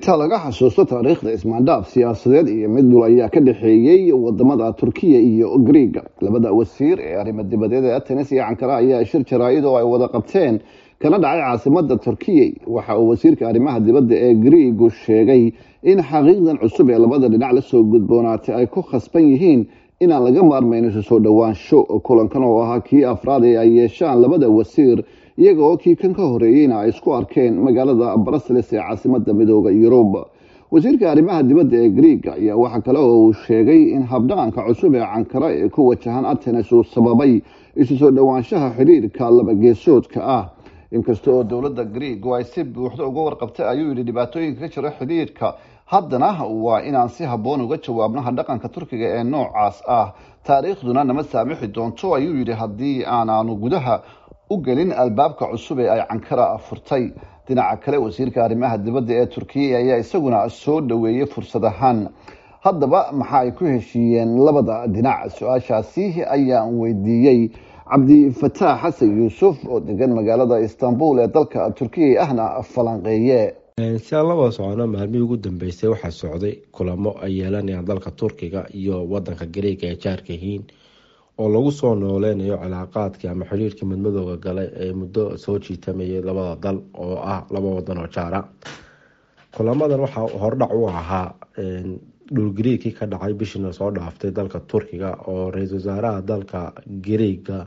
inta laga xasuusto taariikhda ismaandhaaf siyaasadeed iyo mid dhul ayaa ka dhexeeyey wadamada turkiya iyo griega labada wasiir ee arrimo dibadeed ee atenes iyo cankara ayaa shir jaraa-id oo ay wada qabteen kana dhacay caasimada turkiya waxa uu wasiirka arrimaha dibadda ee griigu sheegay in xaqiiqdan cusub ee labada dhinac lasoo gudboonaatay ay ku khasban yihiin inaan laga maarmayn isu soo dhowaansho kulankan oo ahaa kii afraad ee ay yeeshaan labada wasiir iyaga oo kii kan ka horeeyeyna ay isku arkeen magaalada brussels ee caasimada midooda yurub wasiirka arrimaha dibadda ee griega ayaa waxaa kale oo uu sheegay in habdhaqanka cusub ee cankara ee ku wajahan atenes uu sababay isu soo dhowaanshaha xidhiirka laba geesoodka ah inkasta oo dowladda griigu ay si buuxda uga warqabtay ayuu yidhi dhibaatooyinka ka jira xidhiirka haddana waa inaan si habboon uga jawaabnaha dhaqanka turkiga ee noocaas ah taariikhduna nama saamixi doonto ayuu yidhi haddii aanaanu gudaha u gelin albaabka cusub ee ay cankara furtay dhinaca kale wasiirka arrimaha dibadda ee turkiya ayaa isaguna soo dhoweeyey fursad ahaan haddaba maxa ay ku heshiiyeen labada dhinac su-aashaasi ayaan weydiiyey cabdifataax xasan yuusuf oo degan magaalada istanbul ee dalka turkiya ahna falanqeeye si aan laba socono maalmihii ugu dambeysay waxaa socday kulamo ay yeelanayaan dalka turkiga iyo wadanka gareega ee jaarka yihiin oo lagu soo nooleynayo cilaaqaadkii ama xiriirkii midmadooda galay ee muddo soo jiitamayay labada dal oo ah laba wadan oo jaara kulamadan waxaa hordhac u ahaa dhul gariigkii ka dhacay bishiina soo dhaaftay dalka turkiga oo ra-iisul wasaaraha dalka gareega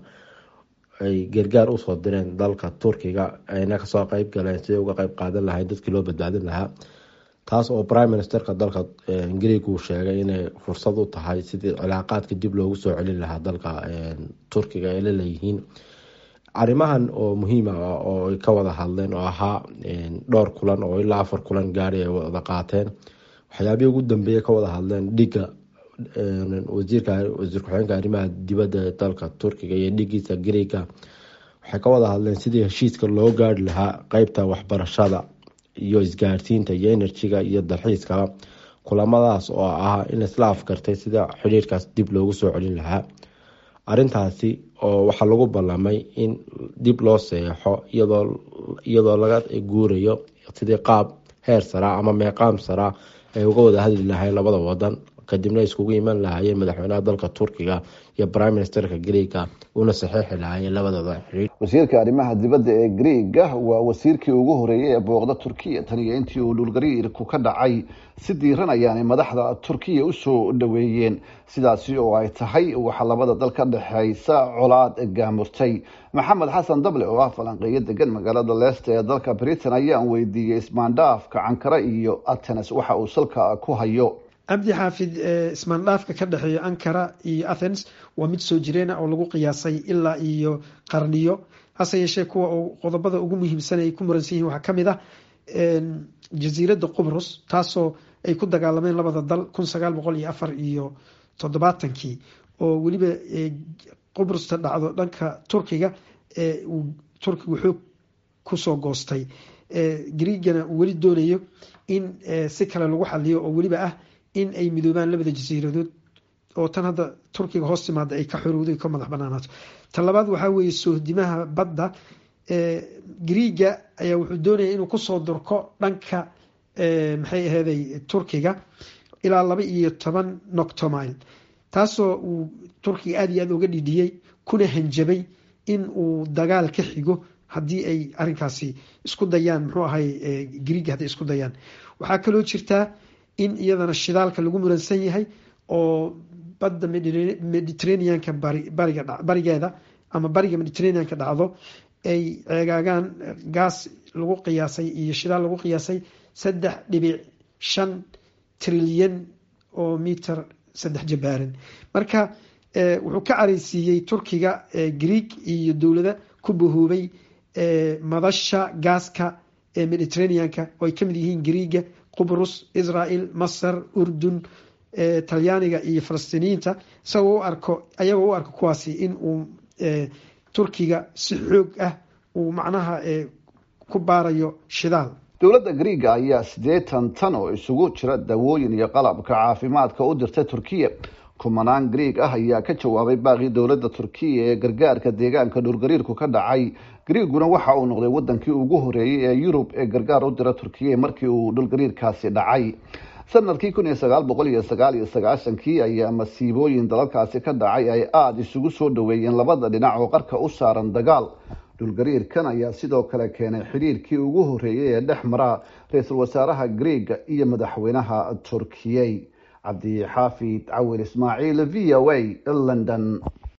ay gargaar usoo direen dalka turkiga ayna kasoo qeyb galeen siday uga qeyb qaadan lahayn dadkii loo badbaadin lahaa taas oo prime ministerka dalka greeg uu sheegay inay fursad u tahay sidii cilaaqaadka dib loogu soo celin lahaa dalka turkiga ay laleeyihiin arrimahan oo muhiima ah oo ay ka wada hadleen oo ahaa dhowr kulan oo ilaa afar kulan gaari ay wada qaateen waxyaabihii ugu dambeeyay ka wada hadleen dhiga wasiirka wasiir ku-xigeenka arrimaha dibadda ee dalka turkiga iyo dhigiisa greega waxay ka wada hadleen sidii heshiiska loo gaari lahaa qeybta waxbarashada iyo isgaarsiinta iyo enerjiga iyo dalxiiskaba kulamadaas oo ah in isla afkartay sida xiriirkaas dib loogu soo celin lahaa arintaasi oo waxaa lagu ballamay in dib loo seexo iyadoo laga guurayo sidii qaab heer saraa ama meeqaam saraa ay uga wada hadli lahayn labada wadan kadibna iskugu iman lahaayeen madaxweynaha dalka turkiga iyo prime ministerka greega una saxeixi lahaayeen labadooda xiriir wasiirka arrimaha dibadda ee greega waa wasiirkii ugu horeeyey ee booqda turkiya tan iyo intii uu dhulgariirku ka dhacay si diiran ayaanay madaxda turkiya usoo dhoweeyeen sidaasi oo ay tahay waxaa labada dal ka dhexeysa colaad gaamurtay maxamed xasan dable oo ah falanqeeyo degan magaalada leesta ee dalka britain ayaan weydiiyey ismaandhaafka cankara iyo atenes waxa uu salka ku hayo cabdi xaafid ismaandhaafka ka dhexeeya ankara iyo athens waa mid soo jireena oo lagu qiyaasay ilaa iyo qarniyo hase yeeshee kuwa qodobada ugu muhiimsan ay ku muransan yihin waxaa kamid ah jasiiradda qubrus taasoo ay ku dagaalameen labada dal kun sagaal boqol iyo afar iyo toddobaatankii oo weliba qubrusta dhacdo dhanka turkiga uu turkigu xoog kusoo goostay greegana uu weli doonayo in si kale lagu xaliyo oo weliba ah in ay midoobaan labada jasiiradood oo tan hadda turkiga hoos timaada ay ka xorowday ka madax banaanaato ta labaad waxaa weeye sohdimaha badda greega ayaa wuxuu doonaya inuu kusoo durko dhanka maxay aheeday turkiga ilaa laba iyo toban noctomile taasoo uu turkiga aada iyo aada uga dhidhiyey kuna hanjabay in uu dagaal ka xigo haddii ay arinkaasi isku dayaan muxuu ahay greega hadday isku dayaan waxaa kaloo jirtaa in iyadana shidaalka lagu muransan yahay oo badda mediterraneanka barigeeda ama bariga mediterraneanka dhacdo ay ceegaagaan gaas lagu qiyaasay iyo shidaal lagu qiyaasay saddex dhibic shan trilyan oo miter saddex jabaaran marka wuxuu ka careysiiyey turkiga greeg iyo dowlada ku bahoobay madasha gaaska ee mediterraneanka oo ay kamid yihiin greega qubrus israel masar urdun talyaaniga iyo falastiiniyiinta isagoo u arko ayagoo u arko kuwaasi in uu turkiga si xoog ah uu macnaha ku baarayo shidaal dowladda greega ayaa siddeetan tan oo isugu jira dawooyin iyo qalabka caafimaadka u dirtay turkiya kumanaan greeg ah ayaa ka jawaabay baaqii dowladda turkiya ee gargaarka deegaanka dhulgariirku ka dhacay greeguna waxa uu noqday wadankii ugu horeeyey ee yurub ee gargaar u dira turkiya markii uu dhulgariirkaasi dhacay sanadkii kun iyo sagaal boqol iyo sagaal iyo sagaashankii ayaa masiibooyin dalalkaasi ka dhacay ay aada isugu soo dhaweeyeen labada dhinac oo qarka u saaran dagaal dhulgariirkan ayaa sidoo kale keenay xidhiirkii ugu horeeyey ee dhex mara ra-iisul wasaaraha greega iyo madaxweynaha turkiyey cabdi xaafid cawil ismaaciil v o a london